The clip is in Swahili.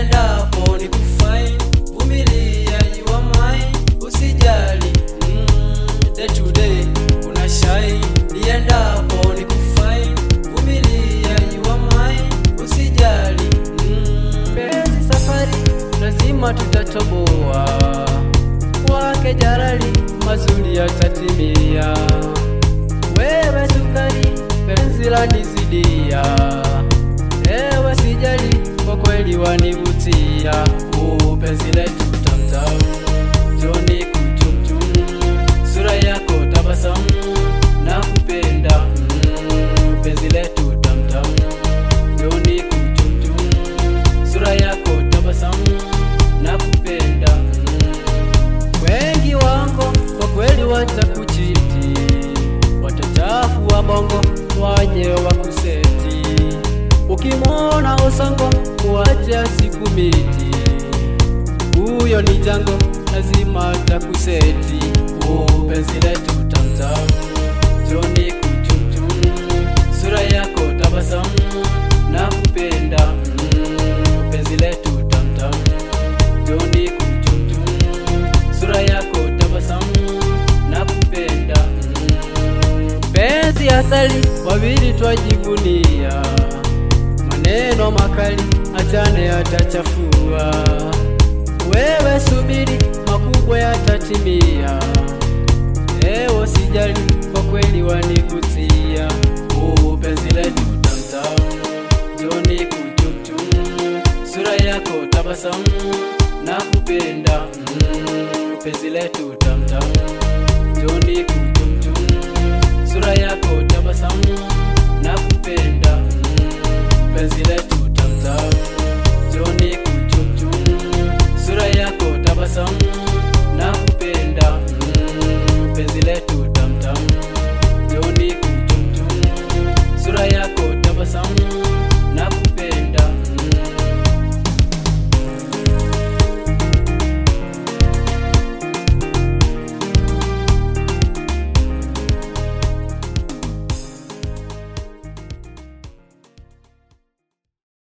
niendapo ni kufai vumilia you are mine usijali mm, day to day una shine niendapo ni kufai vumilia you are mine usijali mm, penzi safari lazima tutatoboa kwake jarali mazuri yatatimia wewe sukari penzi lanizidia ewe sijali kwa kweli wanivutia Uu, penzi letu tamtam joni kuchumchum sura yako tabasamu na kupenda mm, penzi letu tamtam joni kuchumchum sura yako tabasamu na kupenda mm, wengi wango kwa kweli watakuchiti, watachafu wa bongo waje wakuseti. Ukimwona usango kuacha siku miti, huyo ni jango, lazima atakuseti. Penzi letu tamtam, joni kuchumchum, sura yako tabasamu na kupenda mm, penzi letu tamtam, joni kuchumchum sura yako tabasamu na kupenda mm. penzi asali wawili twajivunia maneno makali achane yatachafua wewe subiri makubwa yatatimia ewo sijali kwa kweli wanivutia Uu, penzi letu tamtam joni kuchumchum sura yako tabasamu na kupenda mm, penzi letu tamtam joni kuchumchum sura yako tabasamu na kupenda mm, penzi letu